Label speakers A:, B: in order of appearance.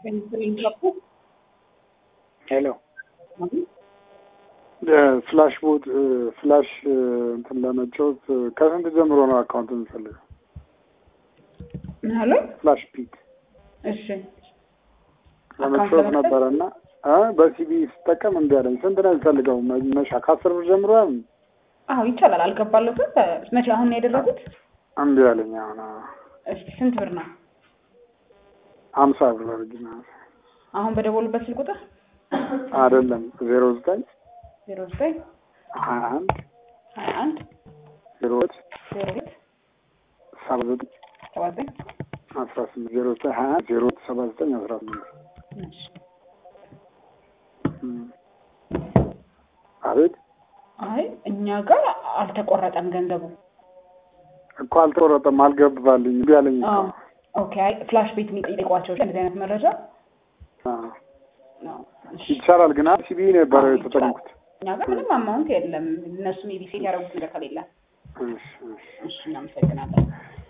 A: ሄሎ ፍላሽ ቦት ፍላሽ እንትን ለመጫወት ከስንት ጀምሮ ነው አካውንት የምፈልገው?
B: ሄሎ
A: ፍላሽ ፒክ
B: እሺ
A: ለመጫወት ነበረ እና በሲቢ ስጠቀም እምቢ አለኝ። ስንት ነው የሚፈልገው? መነሻ ከአስር ብር ጀምሮ ያም
B: አዎ ይቻላል። አልገባለትም። መቼ አሁን ነው ያደረጉት?
A: እምቢ አለኝ። አሁን
B: እስኪ ስንት ብር ነው?
A: ሀምሳ ብር አድርጊና
B: አሁን በደወሉበት ስልክ ቁጥር
A: አይደለም ዜሮ ዘጠኝ
B: ዜሮ ዘጠኝ
A: ሀያ አንድ
B: ሀያ አንድ
A: ዜሮ ሁለት
B: ዜሮ ሁለት
A: ሰባ ዘጠኝ
B: ሰባ ዘጠኝ
A: አስራ ስምንት ዜሮ ዘጠኝ ሀያ አንድ ዜሮ ሁለት ሰባ ዘጠኝ አስራ ስምንት
B: እሺ
A: አቤት
B: አይ እኛ ጋር አልተቆረጠም ገንዘቡ።
A: እኮ አልተቆረጠም፣ አልገባልኝ እምቢ አለኝ እኮ።
B: አዎ ኦኬ። አይ ፍላሽ ቤት የሚጠይቋቸው እንደዚህ አይነት መረጃ
A: አዎ።
B: ነው። እሺ
A: ይቻላል ግን ሲቢ ነበረ
B: አዎ፣
A: የተጠቀምኩት።
B: እኛ ጋር ምንም አማውንት የለም። እነሱ ሜቢ ሴት ያደረጉት ነገር ከሌለ
A: እሺ እሺ
B: እሺ እናመሰግናለን።